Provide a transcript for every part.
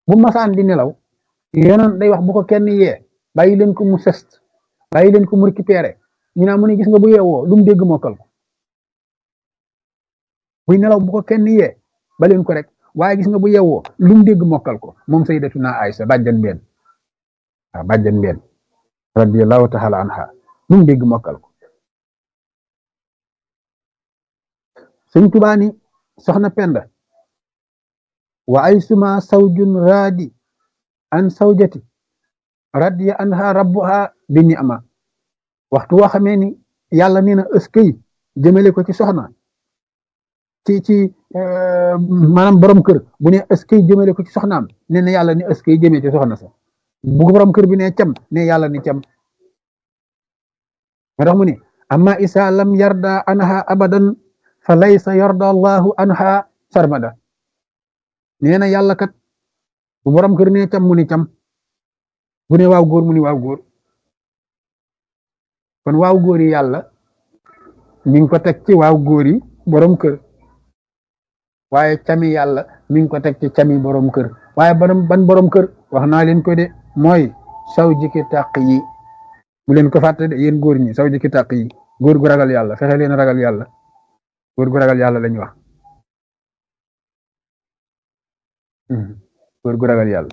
bu masaan di nelaw yonent day wax bu ko kenn yee bàyyi leen ko mu sest bàyyi leen ko mu récupéré ñu naa mu ne gis nga bu yeewoo lu mu dégg mokkal ko buy nelaw bu ko kenn yee ba leen ko rek waaye gis nga bu yeewoo lu mu dégg mokkal ko moom sayyidatuna Aysa bàjjan benn waaw bàjjan benn radiyallahu taala anha lu mu dégg mokkal ko sëñ Tuubaa ni soxna Penda wa ay suma sawjun raadi an sawjati radiya anha rabbuha bi ni'ma waxtu woo xamee ni yàlla nee na ëskëy jëmale ko ci soxna ci ci maanaam borom kër bu ne ëskëy jëmale ko ci soxnaam nee na yàlla ni ëskëy jëmee ci soxna sa bu borom kër bi ne cam ne yàlla ni cam ma tax mu ne amma isa lam yarda anha abadan fa laysa yarda allahu anha sarmada nee na yàlla kat bu borom kër ne cam mu ni cam bu ne waaw góor mu ni waaw góor kon waaw góor yi yàlla mi ngi ko teg ci waaw góor yi borom kër waaye cami yàlla mi ngi ko teg ci cami borom kër waaye ban ban borom kër wax naa leen ko de mooy saw jiki tàq yi bu leen ko fàtte de yéen góor ñi saw jiki tàq yi góor gu ragal yàlla fexe leen ragal yàlla góor gu ragal yàlla lañu wax góor gu ragal yàlla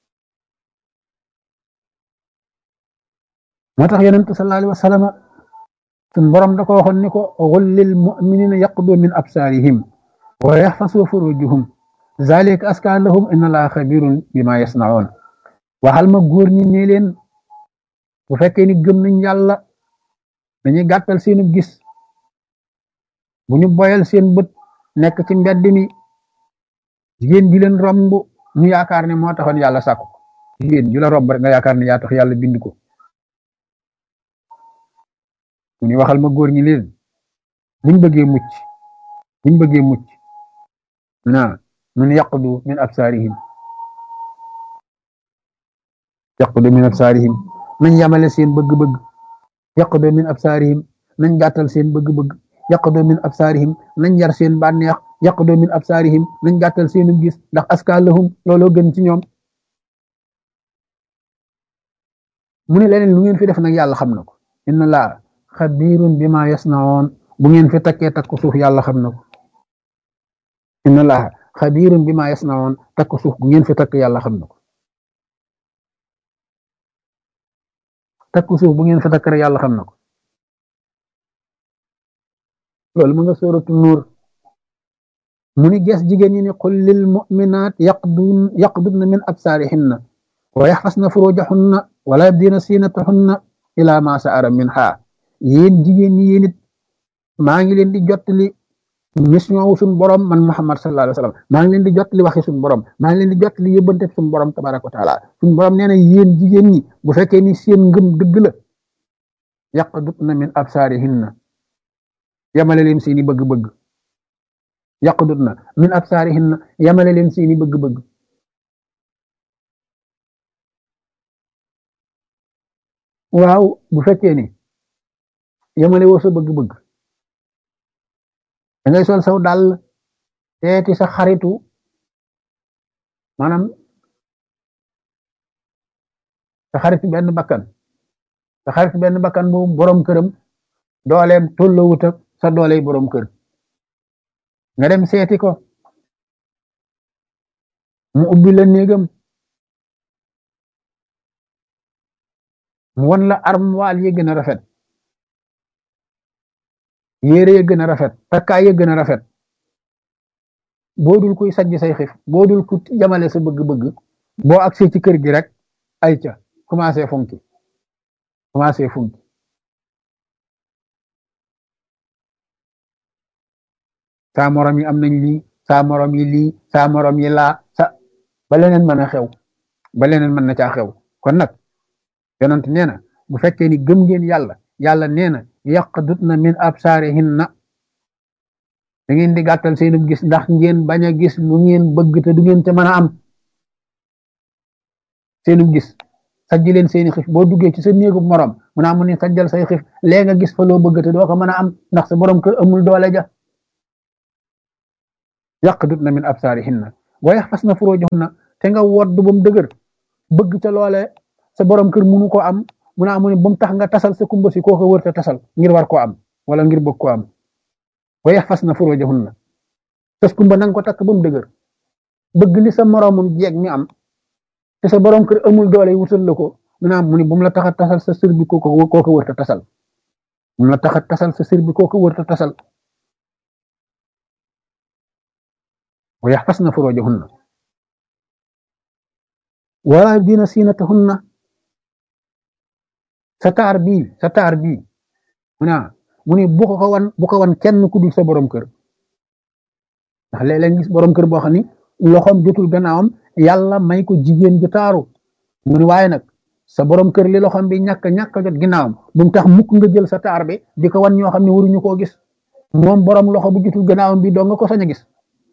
moo tax yonent sallallahu alayhi wa sallam sun borom da ko waxoon ni ko qul lil mu'minina yaqdu min absarihim wa yaxfasu furujuhum zalika aska lahum inna allaha xabirun bima yasnaun waxal ma góor ñi ne leen bu fekkee ni gëm nañ yàlla dañuy gàttal seenu gis bu ñu boyal seen bët nekk ci mbedd mi jigéen ji leen romb ñu yaakaar ne moo taxoon yàlla sàkku jigéen ju la romb rek nga yaakaar ne yaa tax yàlla bind ko mu ni waxal ma góor ñi leen buñ bëggee mucc buñ bëggee mucc naa mun yaqdu min absaarihim yaqdu min absaarihim nañ yamale seen bëgg-bëgg yaqdu min absaarihim nañ gàttal seen bëgg-bëgg yaqdu min absaarihim nañ yar seen bànneex yaqdu min absaarihim nañ gàttal seenu gis ndax aska lahum looloo gën ci ñoom mu ne leneen lu ngeen fi def nag yàlla xam na ko inna laa xabirun bima yasnaoon bu ngeen fi takkee takku suuf yàlla xam na ko inna laa xabirun bima yasnaoon takku suuf bu ngeen fi takk yàlla xam na ko takku suuf bu ngeen fi takk rek yàlla xam na ko loolu mu nga sóoratu nuur mu ni gees jigéen ñi ni qul lil mu'minaat yaqdun yaqdudna min absaarihinna wa yaxfasna furujahunna wala yabdina siinatahunna ila ma sa'ara minha yéen jigéen ñi yéen it maa ngi leen di jottali mission wu suñu borom man Muhammad sallallahu alayhi wa sallam maa ngi leen di jottali waxi suñu borom maa ngi leen di jottali yëbbante suñu borom tabaraka wa taala suñu borom nee na yéen jigéen ñi bu fekkee ni seen ngëm dëgg la yaqdudna min absaarihinna yamale leen seeni bëgg-bëgg yaqdudna min absaarihinna yamale leen seeni bëgg-bëgg waaw bu fekkee ni yamale woo sa bëgg-bëgg da ngay sol saw dàll teeti sa xaritu maanaam sa xaritu benn bakkan sa xaritu benn bakkan bu borom këram dooleem tollowut ak sa dooley borom kër nga dem seeti ko mu ubbi la néegam mu won la armoire yi gën a rafet yére ya gën a rafet takkaay ya gën a rafet boo dul kuy sajj say xif boo dul ku yamale sa bëgg-bëgg boo agsee ci kër gi rek ay ca commencé funki commencé funki saa morom yi am nañ lii saa morom yi lii saa morom yi laa sa ba leneen mën a xew ba leneen mën na caa xew kon nag yonent nee na bu fekkee ni gëm ngeen yàlla yàlla nee na yaqdutna min absaarihinna da ngeen di gàttal seenu gis ndax ngeen bañ a gis lu ngeen bëgg te du ngeen ca mën a am seenu gis sajji leen seeni xif boo duggee ci sa néegu morom mu naa mu ne sajjal say xif lee nga gis fa loo bëgg te doo ko mën a am ndax sa borom kër amul doole ja yaqdutna min absaarihinna wa yaxfasna furujahunna te nga wodd ba mu dëgër bëgg ca loole sa borom kër munu ko am mu naa mu ne ba mu tax nga tasal sa kumba si koo ko wër te tasal ngir war koo am wala ngir bëgg koo am wa yaxfasna furujahunna tas kumba na nga ko takk ba mu dëgër bëgg li sa moroomum jeeg mi am te sa borom kër amul doole wutal la ko mu naa mu ne bu mu la tax a tasal sa sër bi koo ko koo ko wër te tasal bu mu la tax a tasal sa sër bi koo ko wër te tasal wa yaxfasna furujahunna wala yubdina siinatahunna sa taar bii sa taar bii mu ne mu ne bu ko ko wan bu ko wan kenn ku dul sa borom kër ndax léeg-léeg gis borom kër boo xam ni loxoom jotul gannaawam yàlla may ko jigéen ju taaru mu ne waaye nag sa borom kër li loxoom bi ñàkk ñàkk jot ginnaawam bu mu tax mukk nga jël sa taar bi di ko wan ñoo xam ne waruñu koo gis moom borom loxo bu jotul gannaawam bi doo nga ko sañ a gis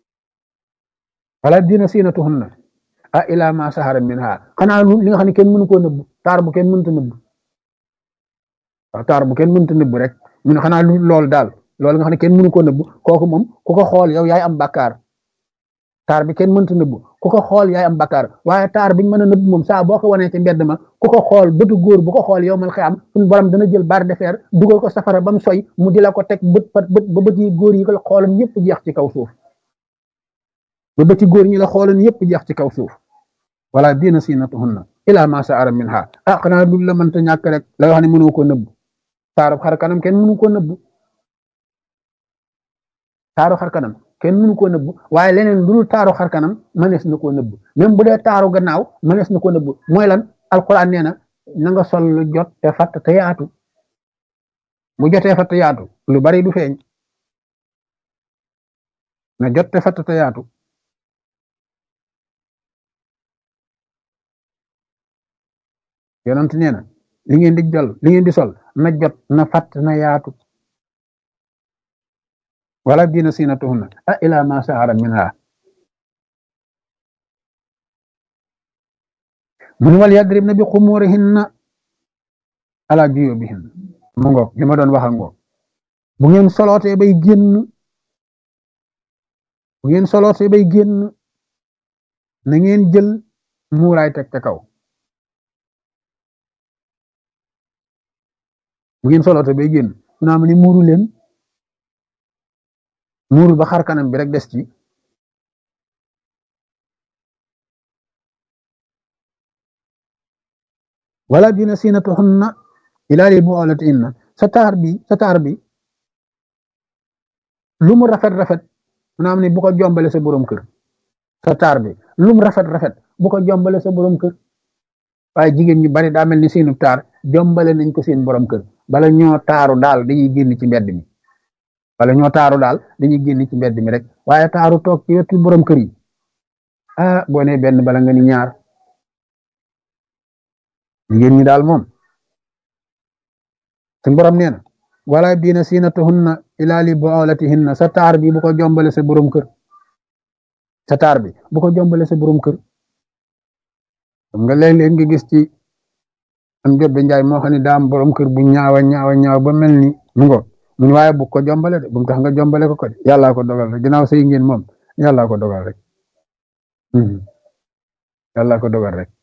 wala dina siinatuhunna a ila ma sahara minha xanaa li nga xam ne kenn mënu koo nëbb taar bu kenn mënta nëbb waaw taar bu kenn mënta nëbb rek mu ne xanaa lu loolu daal loolu nga xam ne kenn mënu koo nëbb kooku moom ku ko xool yow yaay am bakkaar taar bi kenn mënta nëbb ku ko xool yaay am bakkaar waaye taar biñ mën a nëbb moom saa boo ko wanee ci mbedd ma ku ko xool bëtu góor bu ko xool yow mal xiyam suñu borom dana jël barre de fer dugal ko safara ba mu soy mu di la ko teg bët pat bët ba bët yi góor yi ko xooloon yëpp jeex ci kaw suuf ba bëti góor ñi la xooloon yëpp jeex ci kaw suuf wala diina siinatuhunna ila ma saara minha ah xanaa lu la mënta ñàkk rek la wax ne mënoo ko nëbb taaru xar kanam kenn mënu ko nëbb taaru xar kanam kenn mënu koo nëbb waaye leneen lu dul taaru xar kanam mënees na koo nëbb même bu dee taaru gannaaw mënees na koo nëbb mooy lan alquran nee na na nga sol lu jot te fatt te yaatu bu jotee fatt yaatu lu bari du feeñ na jot te fatt te yaatu yonent nee na li ngeen di jol li ngeen di sol na jot na fatt na yaatu wala diina siinatuhunna a ila ma sahara minha mun wal yadribna bi xumurihinna ala juyubihinna mu ngoog li ma doon wax a ngoog bu ngeen solootee bay génn bu ngeen solootee bay génn na ngeen jël muuraay teg ca kaw bu ngeen solootee bay génn naa ma ni muuru leen muuru ba xar kanam bi rek des ci wala dina siinatuhunna ilaa li bu'ulatihinna sa taar bi sa taar bi lu mu rafet rafet maanaam ni bu ko jombale sa borom kër sa taar bi lu mu rafet rafet bu ko jombale sa borom kër waaye jigéen ñu bari daa mel ni seenu taar jombale nañ ko seen borom kër bala ñoo taaru daal dañuy génn ci mbedd mi wala ñoo taaru daal dañuy génn ci mbedd mi rek waaye taaru toog ci wetu borom kër yi ah boo nee benn bala nga ni ñaar jigéen ñi daal moom suñ borom nee na wala diina siinatuhunna ilaa li bu'ulatihinna sa taar bi bu ko jombale sa borom kër sa taar bi bu ko jombale sa borom kër xam nga léeg-léeg nga gis ci am jot ba njaay moo xam ne daa am borom kër bu ñaawa ñaawa ñaaw ba mel ni mu ngo mun waaye bu ko jombale de bu mu tax nga jombale ko ko de yàllaa ko dogal rek ginnaaw sëy ngeen moom yàllaa ko dogal rek yàllaa ko dogal rek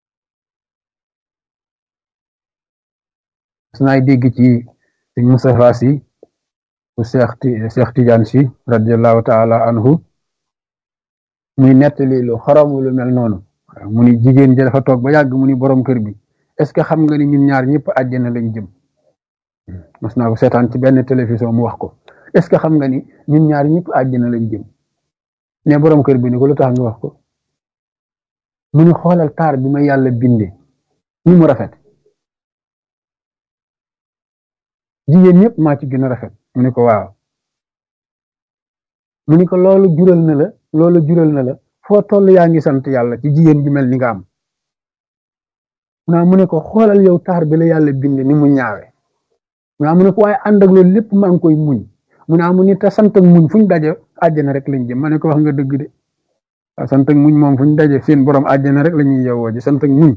su naay dégg ci sëñ Moustapha si bu Cheikh Cheikh Tidiane si radiallahu taala anhu muy nettali lu xorom lu mel noonu mu ni jigéen ji dafa toog ba yàgg mu ni borom kër bi est-ce que xam nga ni ñun ñaar ñëpp àjjana lañ jëm mas naa ko seetaan ci benn télévision mu wax ko est-ce que xam nga ni ñun ñaar ñëpp àjjana lañ jëm ne borom kër bi ni ko lu tax nga wax ko mu ni xoolal taar bi ma yàlla binde ni mu rafet jigéen ñëpp maa ci gën a rafet mu ni ko waaw mu ni ko loolu jural na la loolu jural na la foo toll yaa ngi sant yàlla ci jigéen ju mel ni nga am naa mu ne ko xoolal yow taar bi la yàlla binde ni mu ñaawe naa mu ne ko waaye ànd ak loolu lépp maa ngi koy muñ mu naa mu ni te sant ak muñ fu ñu daje àjjana rek lañ jëm ma ne ko wax nga dëgg de waaw sant ak muñ moom fu ñu daje seen borom àjjana rek la ñuy yowoo ji sant ak muñ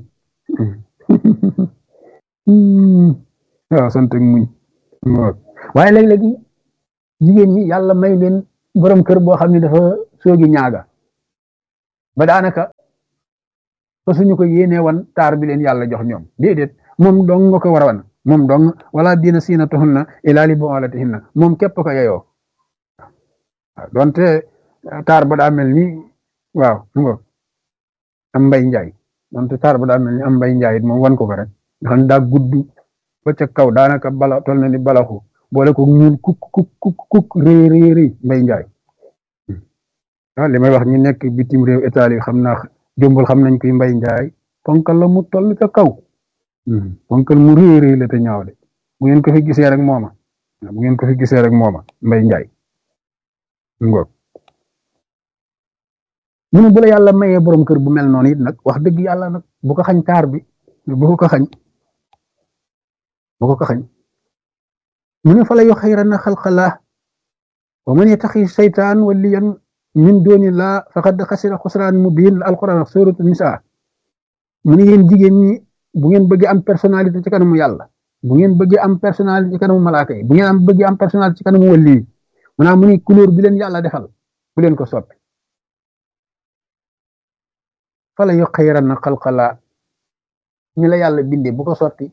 waaw sant ak muñ waaye léeg-léegi jigéen ñi yàlla may leen borom kër boo xam ne dafa soogi ñaaga ba daanaka fa suñu ko yéenee wan taar bi leen yàlla jox ñoom déedéet moom dong nga ko war a wan moom dong wala diina siina tuhunna ilaa li bu'ulatihinna moom képp ko yeyoo waaw donte taar ba daa mel ni waaw mu nga am mbay njaay donte taar ba daa mel ni am mbay njaay it moom wan ko ko rek nga xam ne daa gudd ba ca kaw daanaka bala tol na ni balaxu boole ko ñuul kuk kuk kuk kuk rëy rëy rëy mbay njaay ah li may wax ñi nekk bitim réew Italie xam naa jombul xam nañ koy mbay njaay ponkal la mu toll ca kaw ponkal mu rëy rëy la te ñaaw de bu ngeen ko fi gisee rek mooma bu ngeen ko fi gisee rek mooma mbay njaay ngoog mu ne bu la yàlla mayee borom kër bu mel noonu it nag wax dëgg yàlla nag bu ko xañ taar bi bu ko ko xañ bu ko ko xañ mu ne fa la yu xayra na xalqalaa wa man yataxi seytaan waliyan min dooni laa faqad xasira xusraan mubiin la alquran ak suratu nisaa mu ne yéen jigéen ñi bu ngeen bëggee am personnalité ci kanamu yàlla bu ngeen bëggee am personnalité ci kanamu malaaka yi bu ngeen am bëggee am personnalité ci kanamu wali yi maanaam mu ne couleur bi leen yàlla defal bu leen ko soppi fa la yu xayra na xalqalaa ñi la yàlla bindee bu ko sotti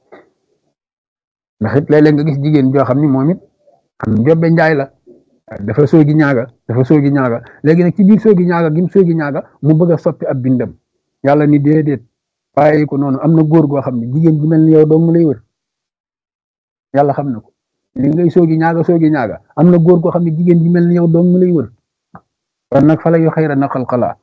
ndax it léeg-léeg nga gis jigéen joo xam ni moom it am jobbe njaay la dafa soogi ñaaga dafa soogi ñaaga léegi nag ci biir soogi ñaaga gim soogi ñaaga mu bëgg a soppi ab bindam yàlla ni déedéet bàyyi ko noonu am na góor goo xam ne jigéen bi mel ni yow dong lay wër yàlla xam na ko li ngay soogi ñaaga soogi ñaaga am na góor goo xam ne jigéen bi mel ni yow dong lay wër kon nag fa la yu xayra na xalqalaa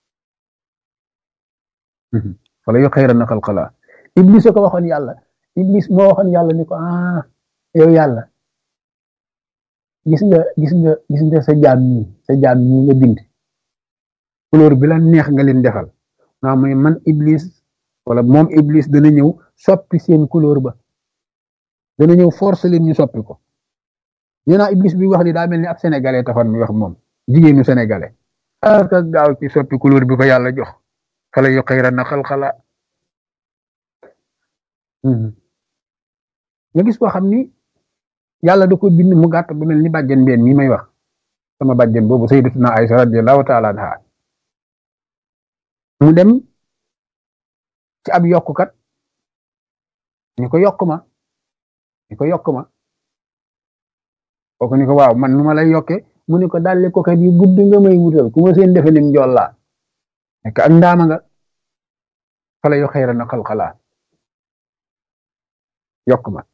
fa la yu xayra na xalqalaa iblis ko waxoon yàlla iblis moo waxoon yàlla ni ko ah yow yàlla gis nga gis nga gis nga sa jaam ñii sa jaam ñii nga bind couleur bi la neex nga leen defal naa mooy man iblis wala moom iblis dana ñëw soppi seen couleur ba dana ñëw force leen ñu soppi ko ñu naa iblis bi wax ni daa mel ni ab sénégalais taxoon mi wax moom jigéenu sénégalais ak gaaw ci soppi couleur bi ko yàlla jox fala yu xayra na xalxala nga gis koo xam ni yàlla da ko bind mu gàtt bu mel ni bàjjen mbeen mi may wax sama bàjjen boobu sayyidatuna Aysa radiyallahu taala anha mu dem ci ab yokkukat ni ko yokk ma ni ko yokk ma kooku ni ko waaw man nu ma lay yokke mu ni ko dalli ko kat yu gudd nga may wutal ku ma seen defe nim njool laa nekk ak ndaama nga fala yu xayra na xalxalaa yokk ma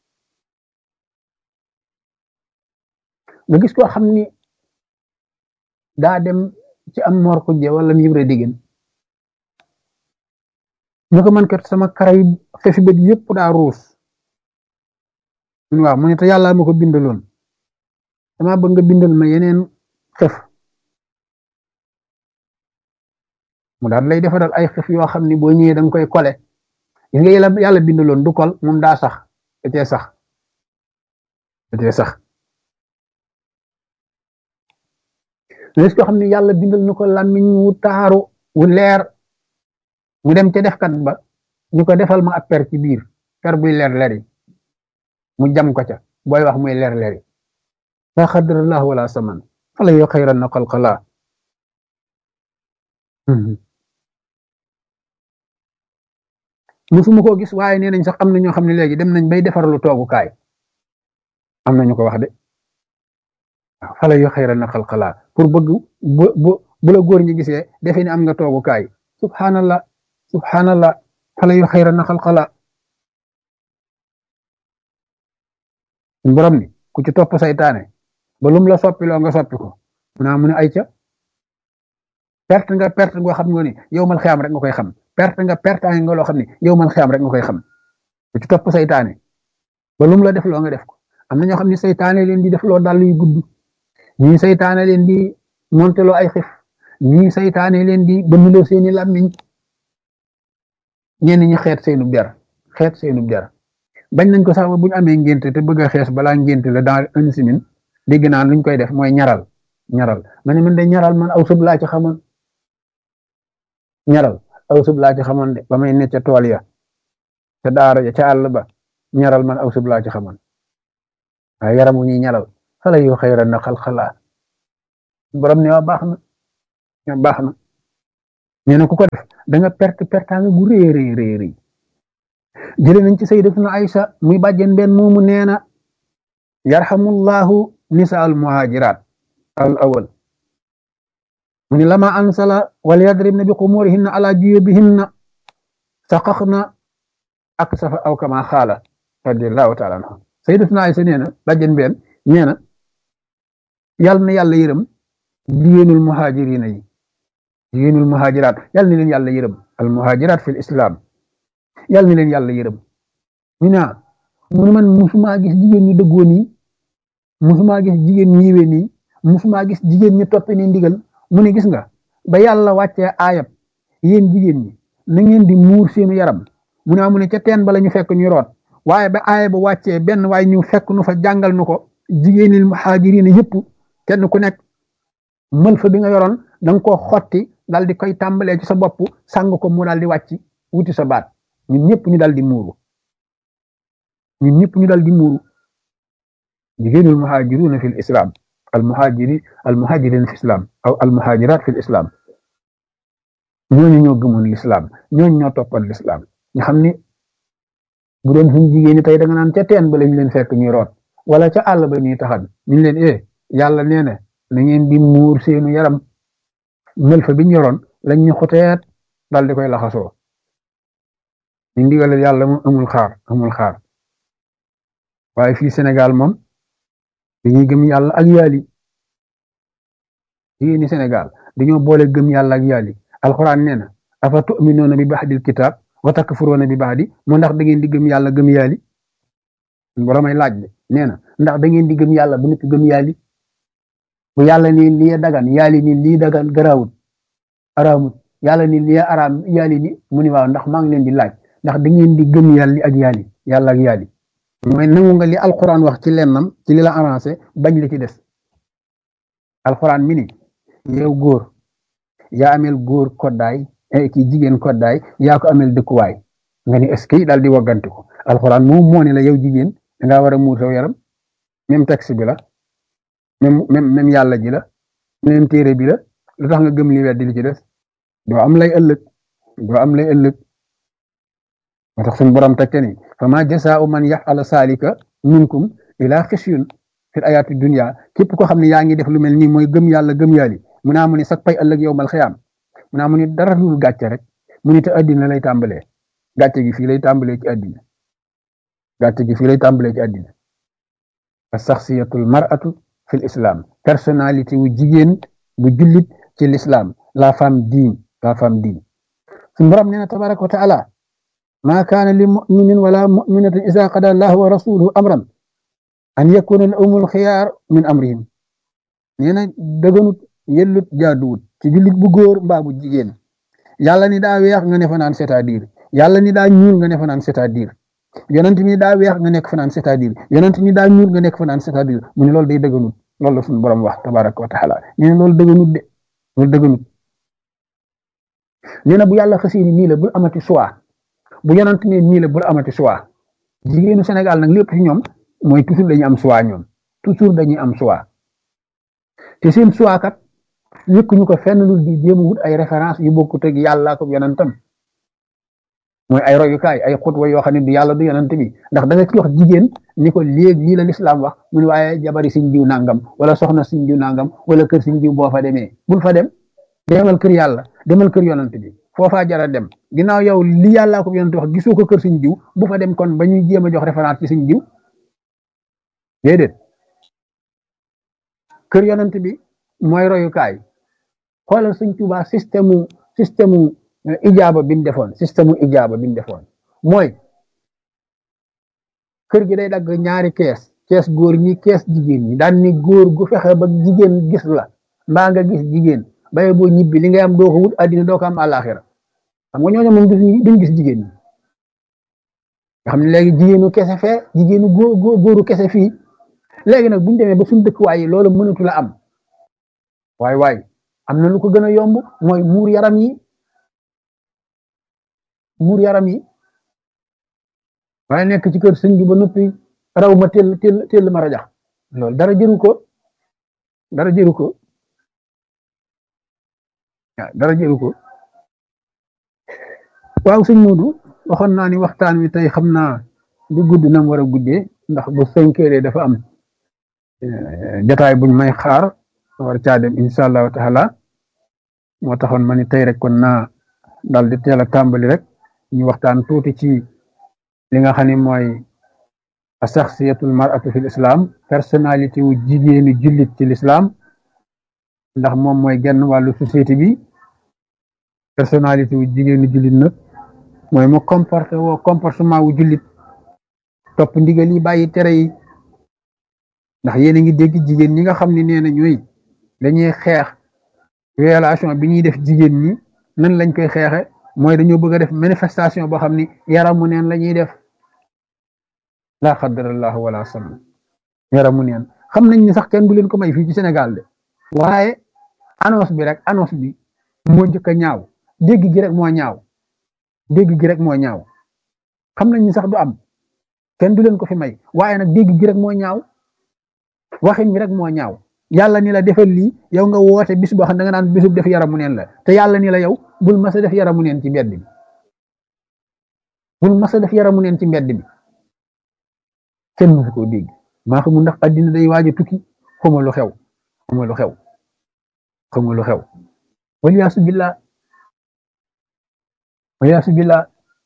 nga gis koo xam ni daa dem ci am mor xujje wala mu yëbre diggéen ñu ko man kat sama kara yi fefi bët yëpp daa ruus waaw mu ne te yàlla ma ko bindaloon dama bëgg nga bindal ma yeneen xef mu daal lay defaral ay xef yoo xam ni boo ñëwee da nga koy kole gis nga yàlla yàlla bindaloon du kol moom daa sax da cee sax da cee sax gis ko xam ne yàlla bindal na ko làmmiñ wu taaru wu leer mu dem ca defkat ba ñu ko defal ma ab per ci biir per buy leer leeri mu jam ko ca booy wax muy leer leeri la xadrallah wala saman fala yoo xayran na xalqalaa musuma koo gis waaye nee nañ sax am na ñoo xam ne léegi dem nañ bay defarlu toogukaay am na ñu ko wax de waaw fala yoo xayran na xalqalaa pour bëgg bu bu bu la góor ñi gisee defe ni am nga toogukaay subhanallah subhanallah fala yu xayra na xalqala borom ni ku ci topp saytaane ba lum la soppi loo nga soppi ko mu naa mu ne ay ca perte nga perte ngoo xam nga ni yow mal xiyam rek nga koy xam perte nga perte nga loo xam ni yow mal xiyam rek nga koy xam ku ci topp saytaane ba lum la def loo nga def ko am na ñoo xam ne saytaane leen di def loo dàll yu gudd ñii saytaane leen di monteloo ay xif ñii saytaane leen di bënnloo seeni làmmiñ ñenn ñi xeet seenu der xeet seenu der bañ nañ ko sax ba bu ñu amee ngénte te bëgg a xees balaa ngénte la dans une semaine dégg naa luñ koy def mooy ñaral ñaral ma ne man de ñaral man aw sëb laa ci xamoon ñaral aw sëb laa ci xamoon de ba may ne ca tool ya ca daara ja ca àll ba ñaral man aw sëb laa ci xamoon waaye yaramu ñuy ñaral xale yu xayra na xal xalaa borom ne waa baax na baax na nee na ku ko def da nga perte pertaanga gu rëy rëy rëy rëy jëlee nañ ci sayyidatuna Aïcha muy bàjjen benn moomu nee na yarhamullahu nisa al muhajirat al awal mu ni lama ansala wal yadribna bi xumurihinna ala juyubihinna saqaxna ak safa aw kama xaala radiallahu taala anha sayyidatuna Aïcha nee na bàjjen benn nee na yàlla na yàlla yërëm jigéenul muhajirina yi jigéenul muhajiraat yàlla na leen yàlla yërëm al muhajiraat fil islam yàlla na leen yàlla yërëm ñu ne mu ne man musumaa gis jigéen ñu dëggoo nii musumaa gis jigéen ñu yiwee nii musumaa gis jigéen ñu toppe ni ndigal mu ne gis nga ba yàlla wàccee aayab yéen jigéen ñi na ngeen di muur seenu yaram mu ne mu ne ca teen ba la ñu fekk ñu root waaye ba aaya ba wàccee benn waaye ñu fekk nu fa jàngal nu ko jigéenil muhajirina yëpp kenn ku nekk mël fa bi nga yoroon da nga koo xotti dal di koy tàmbalee ci sa bopp sàng ko mu daal di wàcc wuti sa baat ñun ñëpp ñu dal di muuru ñun ñëpp ñu dal di muuru jigéenul muhajiruna fi l islam al muhajiri al muhajirin fi islam aw al muhajirat fi l islam ñooñu ñoo gëmoon l'islam ñooñu ñoo toppoon l'islam ñu xam ni bu doon suñu jigéen ñi tey da nga naan ca teen ba lañ leen fekk ñuy root wala ca àll ba ñuy taxan ñu leen eh yàlla nee na na ngeen di muur seenu yaram mël fa bi ñu yoroon lañ ñu xoteet dal di koy laxasoo ñu ndigal yàlla moom amul xaar amul xaar waaye fii Sénégal moom dañuy gëm yàlla ak yaali fii ni Sénégal dañoo boole gëm yàlla ak yaali alxuraan nee na afa tu'minuuna bi ba'dil kitaab wa takfuruuna bi ba'di mu ndax da ngeen di gëm yàlla gëm yaali boromay laaj bi nee na ndax da ngeen di gëm yàlla bu nekk gëm yaali bu yàlla ni lii dagan yaali ni lii dagan garaawut araamut yàlla ni lii araam yaali ni mu ni waaw ndax maa ngi leen di laaj ndax da ngeen di gëm yàlla ak yaali yàlla ak yaali mooy nangu nga li alquran wax ci lennam ci li la avancé bañ li ci des alquran mi ni yow góor yaa amel góor koddaay ki jigéen koddaay yaa ko amel dëkkuwaay nga ni est-ce que daal di wagganti ko alquran moom moo ne la yow jigéen dangaa war a muur saw yaram même texte bi la même même même yàlla ji la même téere bi la lu tax nga gëm li weddi li ci des doo am lay ëllëg doo am lay ëllëg moo tax suñu borom teg ni fa ma jasaa'u man yaf'ala saalika minkum ila xisyun fil ayaati dunya képp koo xam ne yaa ngi def lu mel nii mooy gëm yàlla gëm yàlli mu naa mu ni sax pay ëllëg yow mal xiyaam mu naa mu ni dara dul gàcce rek mu ni te addina lay tàmbalee gàcce gi fii lay tàmbalee ci addina gàcce gi fii lay tàmbalee ci addina as-saxsiyatul mar'atu fil islam personnalité wu jigéen bu jullit ci l'islam la femme digne la femme digne suñu borom nee na tabaraka wa taala ma kaana li muminin wala muminatin isa qada allahu wa rasuluhu amran an yakuna lahumul xiyaar min amrihim nee na dëgganut yellut jaaduwut ci jullit bu góor mbaa bu jigéen yàlla ni daa weex nga ne fa naan c'est-à-dire yàlla ni daa ñuul nga ne fa naan c'est-à-dire yonent mi daa weex nga nekk fa naan c'est-à-dire yonent mi daa ñuul nga nekk fa naan c'est-à-dire mu ne loolu day dëgganut loolu la suñu borom wax tabaraka wa taala nee na loolu dëgganut de loolu dëgganut nee na bu yàlla xasee ni nii la bul amati choix bu yonent ne nii la bul amati choix jigéenu Sénégal nag lépp ci ñoom mooy toujours dañuy am choix ñoom toujours dañuy am choix te seen choix kat yëkkuñu ko fenn lu di jéem a wut ay référence yu bokkut ak yàlla ko yonentam mooy ay royukaay ay xutwa yoo xam ne du yàlla du yonent bi ndax da nga ci wax jigéen ni ko léegi lii la lislaam wax mu ne waaye jabari siñ diw nangam wala soxna siñ diw nangam wala kër siñ diw boo fa demee bul fa dem demal kër yàlla demal kër yonent bi foofaa jara dem ginnaaw yow li yàllaa ko yonent wax gisoo ko kër siñ diw bu fa dem kon ba ñuy jéem a jox référence ci siñ diw déedéet kër yonent bi mooy royukaay xoolal suñ Tuubaa système système ijaaba bi mu defoon système ijaaba bi mu defoon mooy kër gi day dagg ñaari kees kees góor ñi kees jigéen ñi daan ni góor gu fexe ba jigéen gis la mbaa nga gis jigéen baye boo ñibbi li ngay am doo ko wut addina doo ko am àllaaxira xam nga ñooñu moom duñ gis jigéen ñi nga xam ne léegi jigéenu kese fee jigéenu góor góoru kese fii léegi nag buñu demee ba suñu dëkkuwaay yi loolu mënatu la am waay waay am na lu ko gën a yomb mooy muur yaram yi muur yaram yi waaye nekk ci kër sëñ bi ba noppi raw ma teel teel teel ma rajax loolu dara jëru ko dara jëru ko dara jëru ko waaw sëñ Modou waxoon naa ni waxtaan wi tey xam naa du gudd na mu war a guddee ndax bu cinq heures dafa am jataay buñ may xaar war caa dem incha allahu taala moo taxoon ma ni tey rek kon naa daal di teel a tàmbali rek ñu waxtaan tuuti ci li nga xam ne mooy saxsiyatul mar'atu fil islam personnalité wu jigéenu jullit ci l'islam ndax moom mooy genn wàllu société bi personnalité wu jigéenu jullit nag mooy mu comporté woo comportement wu jullit topp ndigal yi bàyyi tere yi ndax yéen a ngi dégg jigéen ñi nga xam ne nee na ñooy dañuy xeex violation bi ñuy def jigéen ñi nan lañ koy xeexe mooy dañoo bëgg a def manifestation boo xam ni yaramu neen la ñuy def laa xadarallahu wala sallam yaramu neen xam nañ ni sax kenn du leen ko may fii ci Sénégal de waaye annonce bi rek annonce bi moo njëkk a ñaaw dégg gi rek moo ñaaw dégg gi rek moo ñaaw xam nañ ni sax du am kenn du leen ko fi may waaye nag dégg gi rek moo ñaaw waxin bi rek moo ñaaw yàlla ni la defal lii yow nga woote bis boo xam da nga naan bisub def yaramu neen la te yàlla ni la yow bul mas a def yaramu neen ci mbedd bi bul mas a def yaramu neen ci mbedd bi kenn musu koo dégg maa xamul ndax addina day waaj a tukki xuma lu xew xuma lu xew xuma lu xew waliyaasu billah waliyaasu billah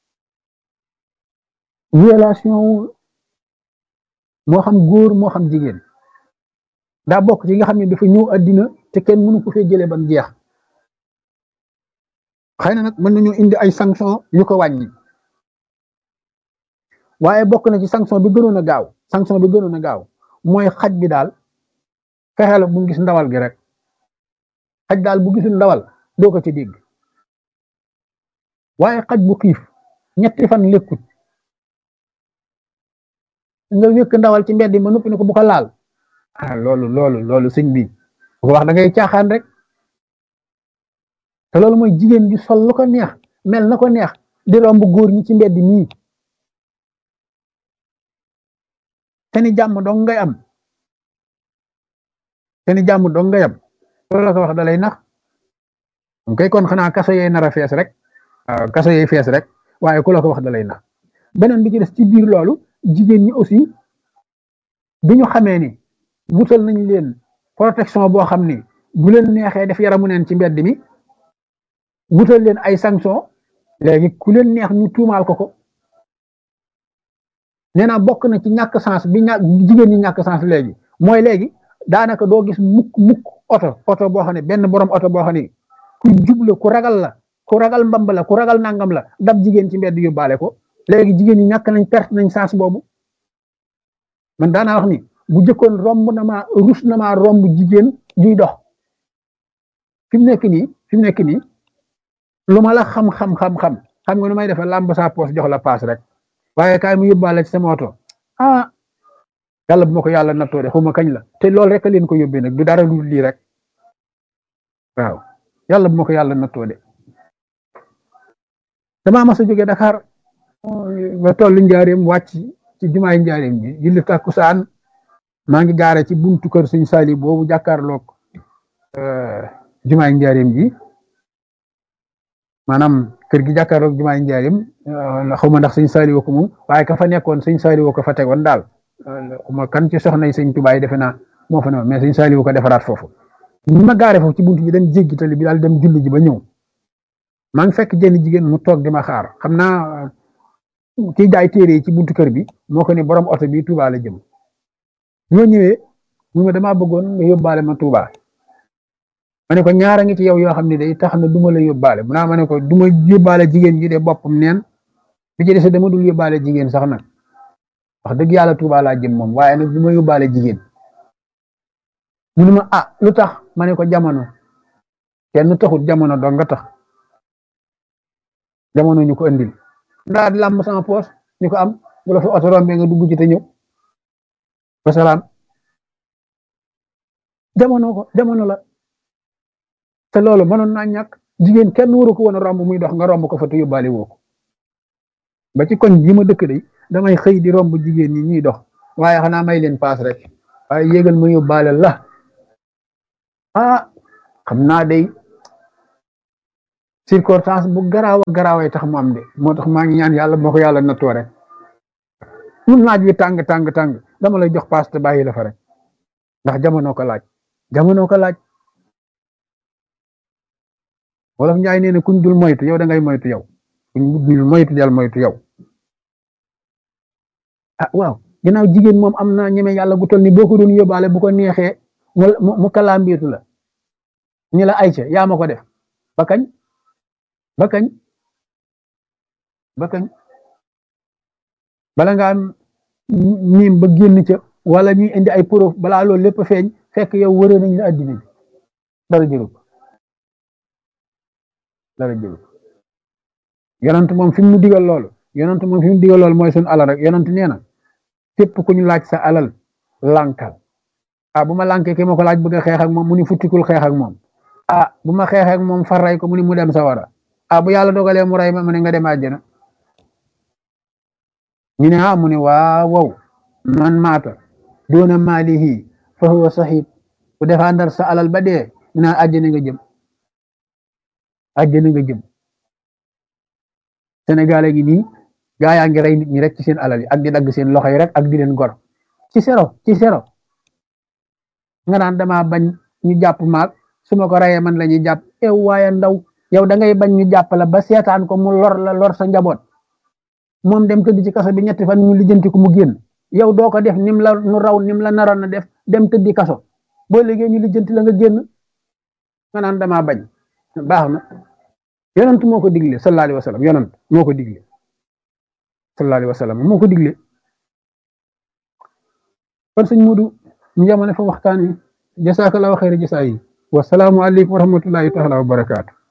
violation moo xam góor moo xam jigéen daa bokk ci nga xam ne dafa ñëw addina te kenn mënu ko fee jëlee bam jeex xëy na nag mën nañu indi ay sanction yu ko wàññi waaye bokk na ci sanction bi gënoon a gaaw sanction bi gënoon a gaaw mooy xaj bi daal fexeel bu gis ndawal gi rek xaj daal bu gisul ndawal doo ko ci dégg waaye xaj bu xiif ñetti fan lekkut nga wékk ndawal ci mbedd ma noppi ne ko bu ko laal ah loolu loolu loolu sëñ bi bu ko wax da ngay caaxaan rek te loolu mooy jigéen ji sol lu ko neex mel na ko neex di romb góor ñi ci mbedd mii te ni jàmm dong ngay am te ni jàmm dong ngay am loolu la ko wax da lay nax kay kon xanaa kaso yee nar a fees rek waaw kaso yee fees rek waaye ku la ko wax da lay nax beneen bi ci des ci biir loolu jigéen ñi aussi bi ñu xamee ni wutal nañ leen protection boo xam ni bu leen neexee def yaramu neen ci mbedd mi wutal leen ay sanction léegi ku leen neex ñu tuumaal ko ko nee naa bokk na ci ñàkk sens bi ñàkk jigéen ñi ñàkk sens léegi mooy léegi daanaka doo gis mukk mukk oto oto boo xam ne benn borom oto boo xam ne ku jubla ku ragal la ku ragal mbamb la ku ragal nangam la dab jigéen ci mbedd yóbbaale ko léegi jigéen ñi ñàkk nañ perte nañ sens boobu man daanaa wax ni bu jëkkoon romb na maa rus na maa romb jigéen juy dox fi mu nekk nii fi mu nekk nii lu ma la xam xam xam xam xam nga nu may defee làmb saa poos jox la paas rek waaye kaay mu yóbbaale ci sama oto ah yàlla bu ma ko yàlla nattoo de xuma kañ la te loolu rek a leen ko yóbbee nag du dara lu lii rek waaw yàlla bu ma ko yàlla nattoo de damaa mas a jógee Dakar ba tollu njaareem wàcc ci jumaay njaareem ji julli takkusaan maa ngi gaare ci buntu kër sëñ Sali boobu jàkkaarloog jumaay njaareem ji maanaam kër gi jàkkaarloog jumaay njaareem xaw ma ndax sëñ Sali woo ko moom waaye ka fa nekkoon sëñ Sali woo ko fa tegoon daal xuma kan ci soxna yi sëñ Tubaay defe naa moo fa ne mais sëñ Sali woo ko defaraat foofu ñu ma gaare foofu ci buntu bi dañ jéggi tali bi daal dem julli ji ba ñëw maa ngi fekk jenn jigéen mu toog di ma xaar xam naa kiy jaay téere yi ci buntu kër bi moo ko ne borom oto bi Touba la jëm ñoo ñëwee mu ma damaa bëggoon nga yóbbaale ma Touba ma ne ko ñaara ngi ci yow yoo xam ne day tax na duma la yóbbaale mu naa ma ne ko duma yóbbaale jigéen ji de boppam neen bi ci des dama dul yóbbaale jigéen sax nag wax dëgg yàlla Touba laa jëm moom waaye nag duma yóbbaale jigéen mu ne ma ah lu tax ma ne ko jamono kenn taxut jamono dong nga tax jamono ñu ko andil ndaa di làmb sama poos ñu ko am bu la fa oto rombee nga dugg ci te ñëw wasalaam jamono ko jamono la te loolu mënoon naa ñàkk jigéen kenn waru ko woon a romb muy dox nga romb ko fa te yóbbaale woo ko ba ci koñ bi ma dëkk de damay xëy di romb jigéen ñi ñuy dox waaye xanaa may leen paas rek waaye yégal ma yóbbaale la ah xam naa day circonstance bu garaaw a garaaway tax mu am de moo tax maa ngi ñaan yàlla moo ko yàlla nattoo rek mun naaj wi tàng tàng tàng dama lay jox paas te bàyyi la fa rek ndax jamono ko laaj jamono ko laaj wolof njaay nee na kuñ dul moytu yow da ngay moytu yow kuñ dul moytu del moytu yow ah waaw ginnaaw jigéen moom am na ñeme yàlla gu toll ni boo ko doon yóbbaale bu ko neexee mu mu kalaambiitu la ni la ayca yaa ma ko def ba kañ ba kañ ba kañ bala ngaa miim ba génn ca wala ñuy indi ay preuve balaa loolu lépp feeñ fekk yow wëree nañ la addina bi dara jëru ko dara jëru ko yonent moom fi mu digal loolu yonent moom fi mu digal loolu mooy suñu alal rek yonent nee na képp ku ñu laaj sa alal lànkal ah bu ma lànkee ki ma ko laaj bëgg a xeex ak moom mu ni futtikul xeex ak moom ah bu ma xeex ak moom far ray ko mu ni mu dem sawara ah bu yàlla dogalee mu ray ma mu ne nga dem àjjana ñu ne ah mu ne waaw wow man maata doona maalihi fa huwa sahid bu défendre sa alal ba dee ñu naan àjjana nga jëm àjjana nga jëm Sénégal gi nii gaa yaa ngi rey nit ñi rek ci seen alal yi ak di dagg seen loxo yi rek ak di leen gor ci sero ci sero nga naan dama bañ ñu jàpp maag su ma ko reyee man la ñuy jàpp ew waaye ndaw yow da ngay bañ ñu jàpp la ba seetaan ko mu lor la lor sa njaboot moom dem tëdd ci kaso bi ñetti fan ñu lijjanti ko mu génn yow doo ko def nim la nu raw nim la naroon na def dem tëddi kaso boo liggéey ñu lijjanti la nga génn nga naan dama bañ baax na yonent moo ko digle sallallahu alayhi wa sallam yonent moo ko digle sallallahu alayhi wa sallam moo ko digle kon sëñ Mudu ñu jamono fa waxtaan wi jasakallahu xayra jasaa yi wasalaamu aleykum wa rahmatullahi taala wa barakaatu